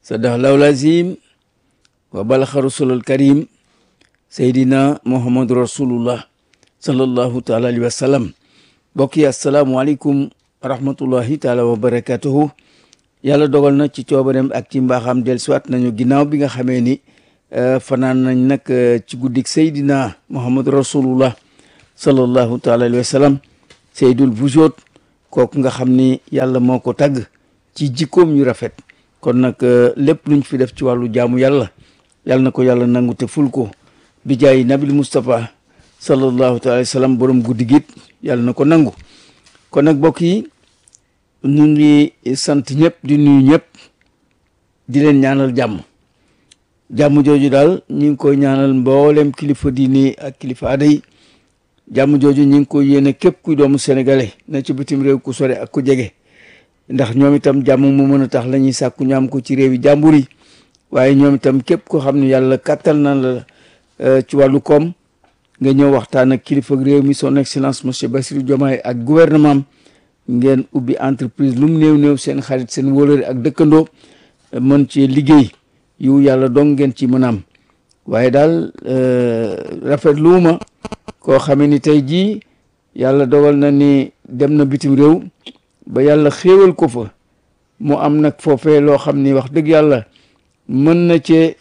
sadaqallahu lazim wa balaxa rasulul karim seydina muhammadu rasulullah sallallahu taala alayhi wa sallam mbokk yi asalaamualeykum wa rahmatullahi taala wa barakatuhu yàlla dogal na ci coobareem ak ci mbaaxam del siwaat nañu ginnaaw bi nga xamee ni fanaan nañ nag ci guddik seydina muhammadu rasulullah sallallahu taala alayhi wa sallam seydul vujoot kooku nga xam ni yàlla moo ko tagg ci jikkoom yu rafet kon nag lépp luñ fi def ci wàllu jaamu yàlla yàlla na ko yàlla nangu te ful ko bi jaay nabil Moustapha sallallahu taala alayhi wa sallam borom guddi git yàlla na ko nangu kon nag mbokk yi ñu ngi sant ñëpp di nuyu ñëpp di leen ñaanal jàmm jàmm jooju daal ñu ngi koy ñaanal mboolem kilifa diini ak kilifa aada yi jàmm jooju ñu ngi koy yéene képp kuy doomu sénégalais na ci bitim réew ku sore ak ku jege ndax ñoom itam jàmm mu mën a tax la ñuy sàkku ñu am ko ci réew yi jàmbur yi waaye ñoom itam képp ko xam ne yàlla kàttal na la ci wàllu koom nga ñëw waxtaan ak kilifa réew mi son excellence monsieur Bassirou Diomaye ak gouvernement ngeen ubbi entreprise lu mu néew néew seen xarit seen wóolëre ak dëkkandoo mën ci liggéey yu yàlla dong ngeen ci mën a am waaye daal rafet luuma koo xamee ni tey jii yàlla dogal na ni dem na bitim réew ba yàlla xéewal ko fa mu am nag foofee loo xam ni wax dëgg yàlla mën na cee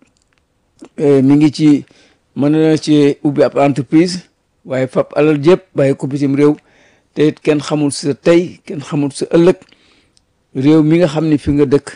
mi ngi ci mën na cee ubbi ab entreprise waaye fab alal jëpp bàyyi ko bitim réew te it kenn xamul sa tey kenn xamul sa ëllëg réew mi nga xam ni fi nga dëkk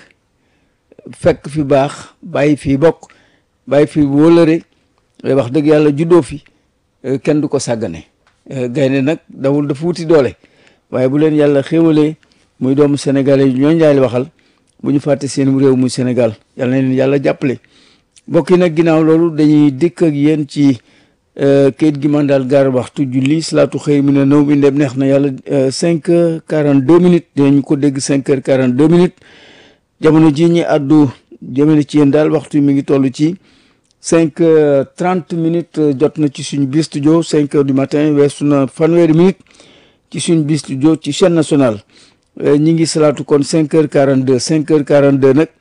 fekk fi baax bàyyi fi bokk bàyyi fi wóolëre wax dëgg yàlla juddoo fi kenn du ko sàggane gaynde nag dawul dafa wuti doole waaye bu leen yàlla xéwalee muy doomu sénégalais yi ñoo njaay waxal bu ñu fàtte seen réew muy Sénégal yàlla na leen yàlla jàppale mbokk yi nag ginnaaw loolu dañuy dikk ak yéen ci kayit gi man daal gaar waxtu julli salaatu xëy mi ne naw bi ndem neex na yàlla cinq heures quarante deux minutes dinañu ko dégg cinq heures quarante deux minutes jamono ji ñi àddu jëmale ci yéen daal waxtu mi ngi toll ci cinq heures trente minutes jot na ci suñu biir studio cinq heures du matin weesu na fanweeri minutes ci suñu biir studio ci chaîne nationale ñi ngi salaatu kon cinq heures quarante deux cinq heures quarante deux nag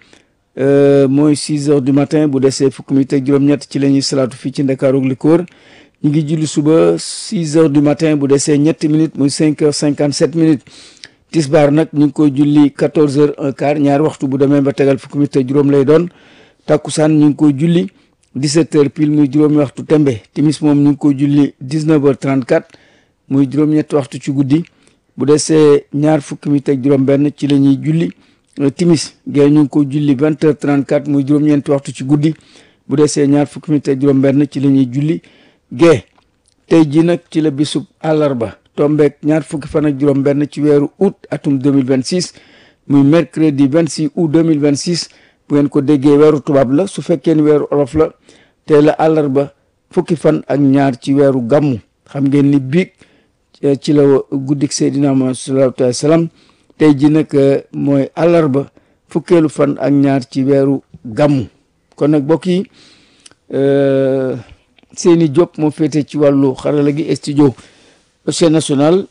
mooy six heures du matin bu desee fukki minutes ak juróom-ñett ci la ñuy salaatu fii ci Ndakaaru ak li ko wër ñu ngi julli suba six heures du matin bu desee ñetti minutes muy cinq heures cinquante sept minutes tisbaar nag ñu ngi koy julli quatorze heures un quart ñaari waxtu bu demee ba tegal fukki minutes ak juróom lay doon takkusaan ñu ngi koy julli dix-sept heures pile muy juróomi waxtu tembe timis moom ñu ngi koy julli dix-neuf heures trente-quatre muy juróom-ñetti waxtu ci guddi bu desee ñaar fukki minutes ak juróom benn ci la ñuy julli timis gée ñu ngi ko julli vingt heures trente quatre muy juróom-ñeenti waxtu ci guddi bu desee ñaar fukki minutes ak juróom-benn ci la ñuy julli gée tey ji nag ci la bisub àllarba tombeek ñaar fukki fan ak juróom-benn ci weeru août atum deux mille vingt six muy mercredi vingt six août deux mille vingt six bu ngeen ko déggee weeru tubaab la su fekkee ni weeru olof la tey la àllarba fukki fan ak ñaar ci weeru gàmmu xam ngeen ni biig ci la guddik Seydina Muhammad sallallahu alayhi wa sallam tey ji nag mooy àllarba fukkeelu fan ak ñaar ci weeru gàmmu kon nag mbokk yi Seyni Diop moo féete ci wàllu xarala gi studio chaîne nationale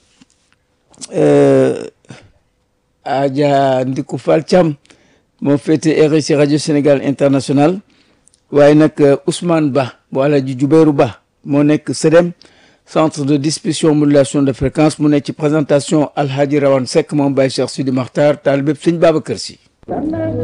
Adja Ndiku Fall Thiam moo féete RSI rajo Sénégal international waaye nag Ousmane Ba bu Alaaji Jubéeru Ba moo nekk SEDEM centre de distribution modulation de fréquence mu nekk ci présentation Alhaji Rawane Seck moom Baye Cheikh Sidi Makhtar taal bépp sëñ Babacar Si